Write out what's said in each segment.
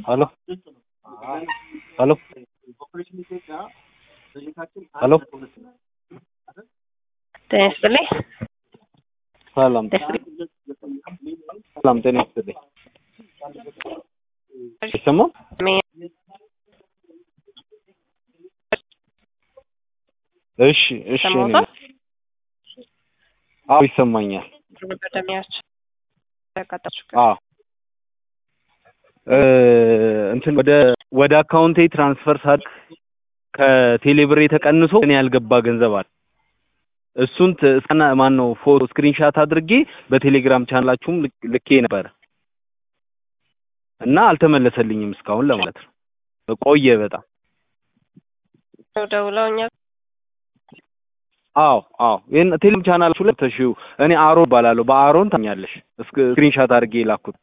Hello hello hello ጤና ይስጥልኝ። ሰላም ሰላም ጤና ይስጥልኝ። ይሰማል? እሺ እሺ እኔ ሰማሁታል። አዎ ይሰማኛል። በደሚያች ያቃጣችሁ አዎ እ እንትን ወደ ወደ አካውንቴ ትራንስፈር ሳድርግ ከቴሌብሬ ተቀንሶ እኔ ያልገባ ገንዘብ አለ። እሱን ት- እስከና ማን ነው ፎቶ ስክሪንሻት አድርጌ በቴሌግራም ቻናላችሁም ልክ- ልኬ ነበረ እና አልተመለሰልኝም እስካሁን ለማለት ነው። ቆየ በጣም። ደውለው እኛ አዎ አዎ ይሄን ቴሌግራም ቻናላችሁ ላይ ተሽው እኔ አሮን እባላለሁ። በአሮን ታኛለሽ። ስክሪንሻት አድርጌ የላኩት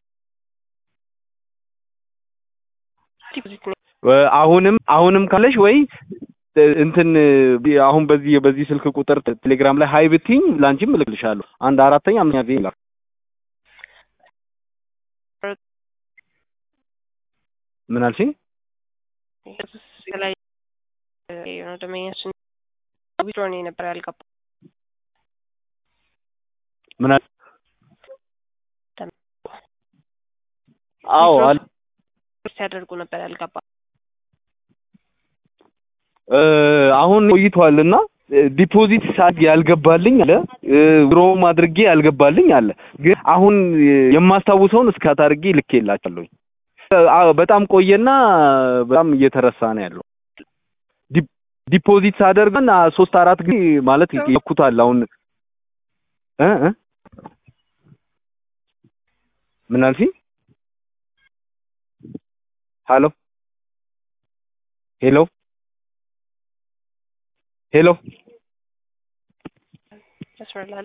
ዲፖዚት ነው እ አሁንም አሁንም ካለሽ ወይ እ እንትን እ አሁን በዚህ በዚህ ስልክ ቁጥር ቴሌግራም ላይ ሀይ ብትይኝ ላንቺም እልክልሻለሁ። አንድ አራተኛ አምስተኛ ጊዜ ላክ ምን አልሽኝ? ላይ የሆነ ደመኛችን ዊድሮ ነው የነበረ ያልገባ ምን አል አዎ አል ሲያደርጉ ነበር ያልገባ እ አሁን ቆይቷልና ዲፖዚት ሳግ ያልገባልኝ አለ እ ድሮም አድርጌ ያልገባልኝ አለ። ግን አሁን የማስታውሰውን እስካት አድርጌ ልኬላችኋለሁ። አ- በጣም ቆየና በጣም እየተረሳ ነው ያለው። ዲ- ዲፖዚት ሳደርግን አ- ሶስት አራት ጊዜ ማለት ይኩታል። አሁን እ እ ምን አልሽኝ? ሄሎ ሄሎ ሄሎ ያስፈላል